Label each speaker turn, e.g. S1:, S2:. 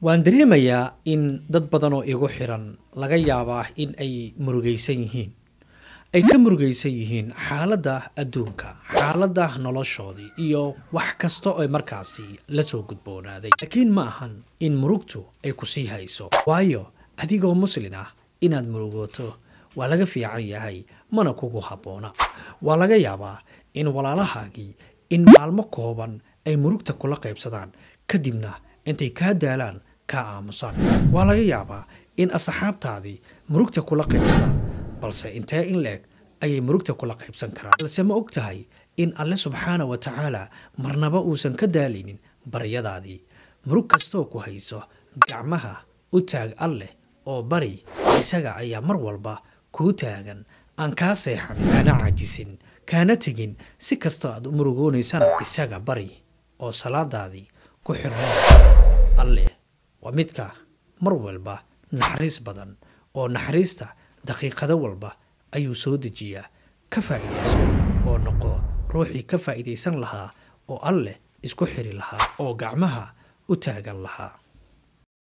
S1: waan dareemayaa in dad badan oo igu xiran laga yaabaa in ay murugaysan yihiin ay ka murugaysan yihiin xaaladda adduunka xaaladda noloshoodii iyo wax kasta oo markaasi la soo gudboonaaday laakiin ma ahan in murugtu ay ku sii hayso waayo adigoo muslin ah inaad murugooto waa laga fiican yahay mana kugu habboona waa laga yaabaa in walaalahaagii in maalmo kooban ay murugta kula qaybsadaan kadibna intay kaa daalaan kaa aamusaan waa laga yaabaa in asxaabtaadii murugta kula qaybsadaan balse intee in leeg ayay murugta kula qaybsan karaan balse ma og tahay in alle subxaana wa tacaala marnaba uusan ka daalaynin baryadaadii murug kastoo ku hayso gacmaha u taag alleh oo bari isaga ayaa mar walba kuu taagan aan kaa seexan kaana caajisin kaana tegin si kastoo aad u murugoonaysana isaga bari oo salaadaadii ku xirno alleh waa midka mar walba naxariis badan oo naxariista daqiiqado walba ayuu soo dejiyaa ka faa'iidayso oo noqo ruuxii ka faa'iidaysan lahaa oo alleh isku xiri lahaa oo gacmaha u taagan lahaa